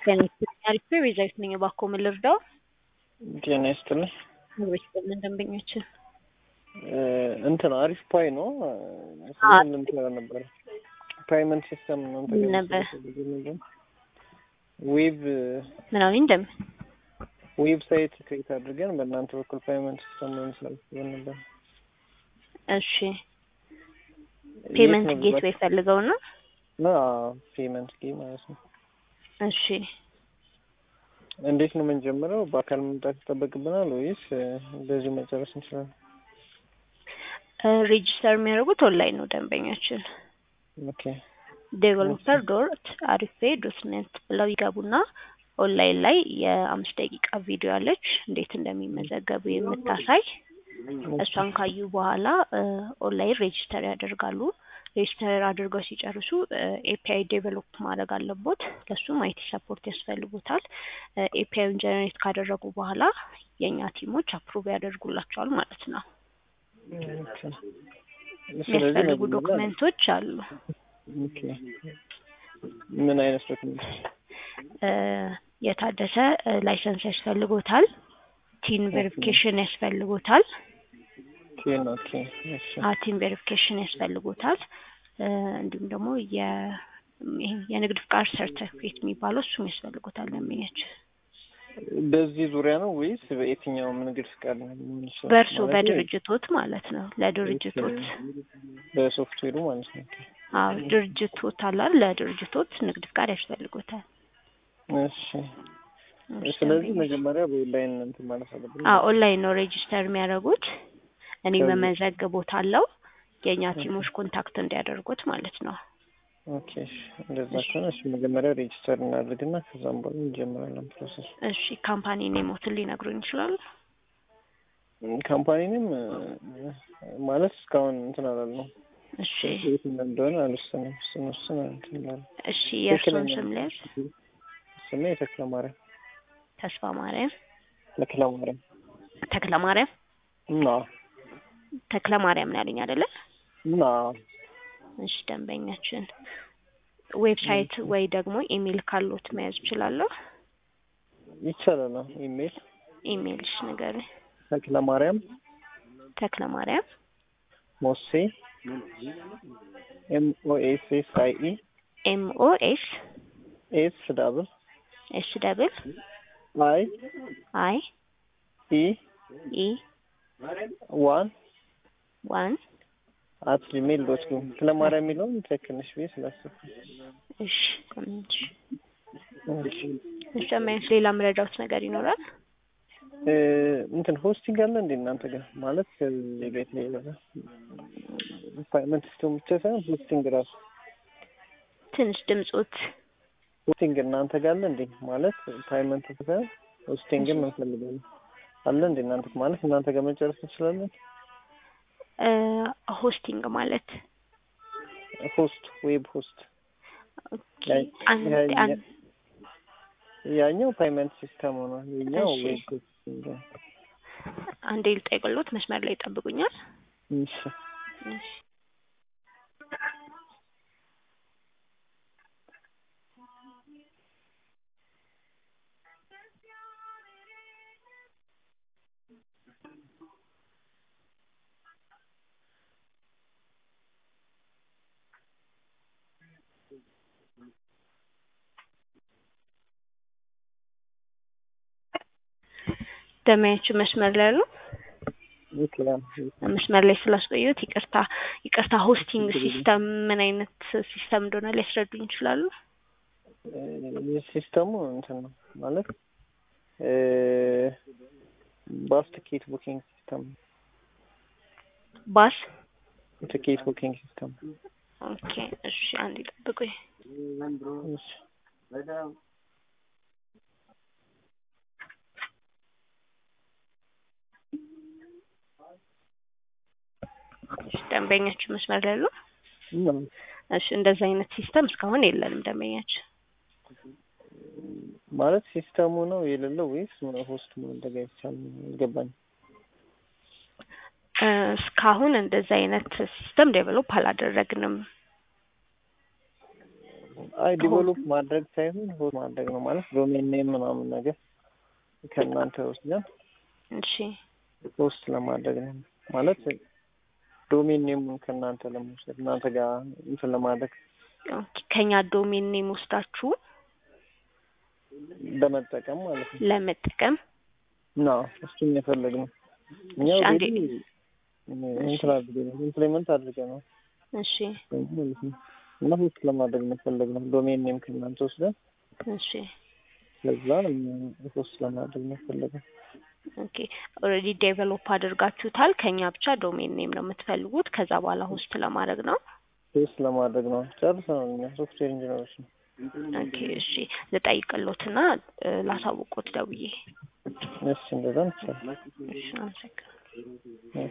ጤና ይስጥልኝ አሪፍ ቤዛዊት ነኝ። እባክዎ ምን ልርዳው? ጤና ይስጥልኝ። ምግቦች በምን ደንበኞችን እንትን አሪፍ ፓይ ነው። አዎ። ስንት ልምትላ ነበር ፓይመንት ሲስተም ነው ምን ነበር? ዌብ ምናምን እንደም ዌብሳይት ክሬት አድርገን በእናንተ በኩል ፓይመንት ሲስተም ነው መስላል ነበር። እሺ ፔመንት ጌትዌይ ፈልገው ነው። ና ፔመንት ጌ ማለት ነው። እሺ እንዴት ነው የምንጀምረው? በአካል መምጣት ይጠበቅብናል ወይስ እንደዚሁ መጨረስ እንችላለን? ሬጂስተር የሚያደርጉት ኦንላይን ነው ደንበኛችን ኦኬ ዴቨሎፐር ዶት አሪፌ ዶት ኔት ብለው ይገቡና ኦንላይን ላይ የአምስት ደቂቃ ቪዲዮ አለች እንዴት እንደሚመዘገቡ የምታሳይ እሷን ካዩ በኋላ ኦንላይን ሬጂስተር ያደርጋሉ። ሬጂስተር አድርገው ሲጨርሱ ኤፒአይ ዴቨሎፕ ማድረግ አለቦት። ለሱም አይቲ ሰፖርት ያስፈልጉታል። ኤፒአይን ጀነሬት ካደረጉ በኋላ የእኛ ቲሞች አፕሩቭ ያደርጉላቸዋል ማለት ነው። ኦኬ። የሚያስፈልጉ ዶክመንቶች አሉ። ኦኬ። ምን አይነት ዶክመንት? የታደሰ ላይሰንስ ያስፈልጎታል። ቲን ቬሪፊኬሽን ያስፈልጎታል። ቴን ኦኬ። እሺ ቲን ቬሪፊኬሽን ያስፈልጎታል። እንዲሁም ደግሞ የ- ይሄ የንግድ ፍቃድ ሰርተፊኬት የሚባለው እሱም ያስፈልጎታል ለሚያች በዚህ ዙሪያ ነው ወይስ በየትኛውም ንግድ ፍቃድ ነው ሊሆን ይችላል? በእርሶ ማለቴ በድርጅቶት ማለት ነው። ለድርጅቶት በሶፍትዌሩ ማለት ነው። አዎ ድርጅቶት አላል ለድርጅቶት ንግድ ፍቃድ ያስፈልጎታል። እሺ ስለዚህ መጀመሪያ በኦንላይን እንትን ማለት አለብን። አዎ ኦንላይን ነው ሬጂስተር የሚያደርጉት። እኔ ከዚህ- መመዘግቦታለሁ የእኛ ቲሞች ኮንታክት እንዲያደርጉት ማለት ነው። ኦኬ እሺ እንደዛ ከሆነ እሺ መጀመሪያ ሬጂስተር እናድርግና ከዛም በኋላ እንጀምራለን ፕሮሰስ። እሺ ካምፓኒ ኔሞትን ሊነግሩኝ ይችላሉ? ካምፓኒንም ማለት እስካሁን እንትን አላልነው እሺ የት እንደሆነ አልወሰንም። እሱን ወስን እንትን እንላለን። እሺ የእርስዎን ትክክለኛ ስም ልያዝ? ስሜ ተክለ ማርያም ተስፋ ማርያም ተክለ ማርያም ተክለ ማርያም እና ተክለ ማርያም ነው ያለኝ አይደለ? እና እሺ ደንበኛችን ዌብሳይት ወይ ደግሞ ኢሜል ካሎት መያዝ እችላለሁ? ይቻላል ነው ኢሜል ኢሜልሽ ንገሪኝ። ተክለ ማርያም ተክለ ማርያም ሞሴ ኤም ኦ ኤስ ኤስ አይ ኢ ኤም ኦ ኤስ ኤስ ዳብል ኤስ ደብል አይ አይ ኢ ኢ ዋን ዋን አት ጂሜል ዶት ኮም ተክለ ማርያም የሚለውን ትክክል ነሽ ብዬ ስላሰብኩ እሺ ስምንት ሺ እሺ እሺ ደንበኛች ሌላ ምረዳውት ነገር ይኖራል? እ እንትን ሆስቲንግ አለ እንዴ እናንተ ጋር ማለት ከዚህ ቤት ላይ ይበዛ ፓይመንት ሲስተም ብቻ ሳይሆን ሆስቲንግ ራሱ ትንሽ ድምጾት ሆስቲንግ እናንተ ጋር አለ እንዴ ማለት ፓይመንት ሳይሆን ሆስቲንግም እንፈልጋለን አለ እንዴ እናንተ ማለት እናንተ ጋር መጨረስ እንችላለን እ ሆስቲንግ ማለት ሆስት ዌብ ሆስት ኦኬ ያ- አንድ ያ- አንድ ያኛው ፓይመንት ሲስተም ነው የኛው እሺ። ዌብ ሆስቲንግ ነው። አንዴ ልጠይቅሎት መስመር ላይ ይጠብቁኛል። እሺ እሺ ደመያችን መስመር ላይ ያሉ ይችላል መስመር ላይ ስላስቆየሁት ይቅርታ ይቅርታ። ሆስቲንግ ሲስተም ምን አይነት ሲስተም እንደሆነ ሊያስረዱኝ ይችላሉ? ሲስተሙ እንትን ነው ማለት እ ባስ ትኬት ቡኪንግ ሲስተም ባስ ትኬት ቡኪንግ ሲስተም ኦኬ። እሺ አንዴ ጠብቁኝ። እሺ እሺ ደንበኛችን መስመር ላይ ያሉ እና እሺ እንደዛ አይነት ሲስተም እስካሁን የለንም ደንበኛችን። ማለት ሲስተሙ ነው የሌለው ወይስ ሆስት መዘጋጀት ይቻላል? አልገባኝም። እ እስካሁን እንደዛ አይነት ሲስተም ዴቨሎፕ አላደረግንም። አይ ዲቨሎፕ ማድረግ ሳይሆን ሆስት ማድረግ ነው ማለት ዶሜን ኔም ምናምን ነገር ከእናንተ ወስደን እሺ ሆስት ለማድረግ ነው ማለት ዶሜን ኔሙን ከእናንተ ለመውሰድ እናንተ ጋር እንትን ለማድረግ ኦኬ ከኛ ዶሜን ኔም ወስዳችሁ ለመጠቀም ማለት ነው። ለመጠቀም ና እሱን የፈለግነው እኛ እሺ፣ አንዴ ኦልሬዲ እንትን አድርገን ኢምፕሊመንት አድርገናል እሺ ማለት ነው እና ሆስት ለማድረግ ነው የፈለግነው ዶሜን ኔም ከእናንተ ወስደን እሺ ከዛ ሆስት ለማድረግ ነው የፈለግነው። ኦኬ ኦልሬዲ ዴቨሎፕ አድርጋችሁታል። ከኛ ብቻ ዶሜን ኔም ነው የምትፈልጉት። ከዛ በኋላ ሆስት ለማድረግ ነው። ሆስት ለማድረግ ነው ጨርሰናል። እኛ ሶፍትዌር ኢንጂነሮች ነው። ኦኬ እሺ ልጠይቅሎትና እ ላሳውቆት ደውዬ። እሺ እንደዛ እንችላለን። እሺ አመሰግናለሁ።